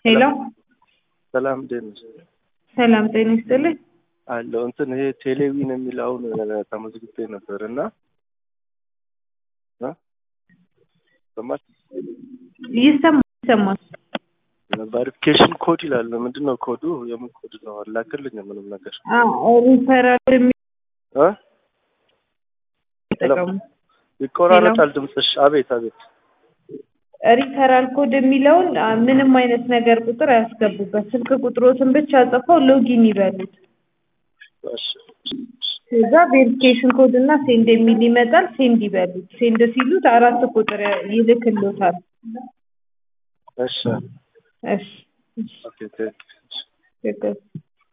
ሄሎ ሰላም እንዴት ነሽ? ሰላም ጤና ይስጥልኝ። አለው እንትን ይሄ ቴሌቪዥን የሚለውን ተመዝግቤ ነበር እና እ ሰማሽ ይሰማል ይሰማል። ቫሪፊኬሽን ኮድ ይላል። ምንድን ነው ኮዱ? የምን ኮድ ነው? አላክልኝ ምንም ነገር ሪፈራል እ የሚጠቀሙ ይቆራረጣል ድምፅሽ። አቤት አቤት። ሪፈራል ኮድ የሚለውን አ፣ ምንም አይነት ነገር ቁጥር አያስገቡበት። ስልክ ቁጥሮትን ብቻ ጽፈው ሎጊን ይበሉት። እሺ ከዛ ቬሪፊኬሽን ኮድ እና ሴንድ የሚል ይመጣል። ሴንድ ይበሉት። ሴንድ ሲሉት አራት ቁጥር ይልክሎታል። እሺ እሺ እሺ ኦኬ ቴንክ ችግር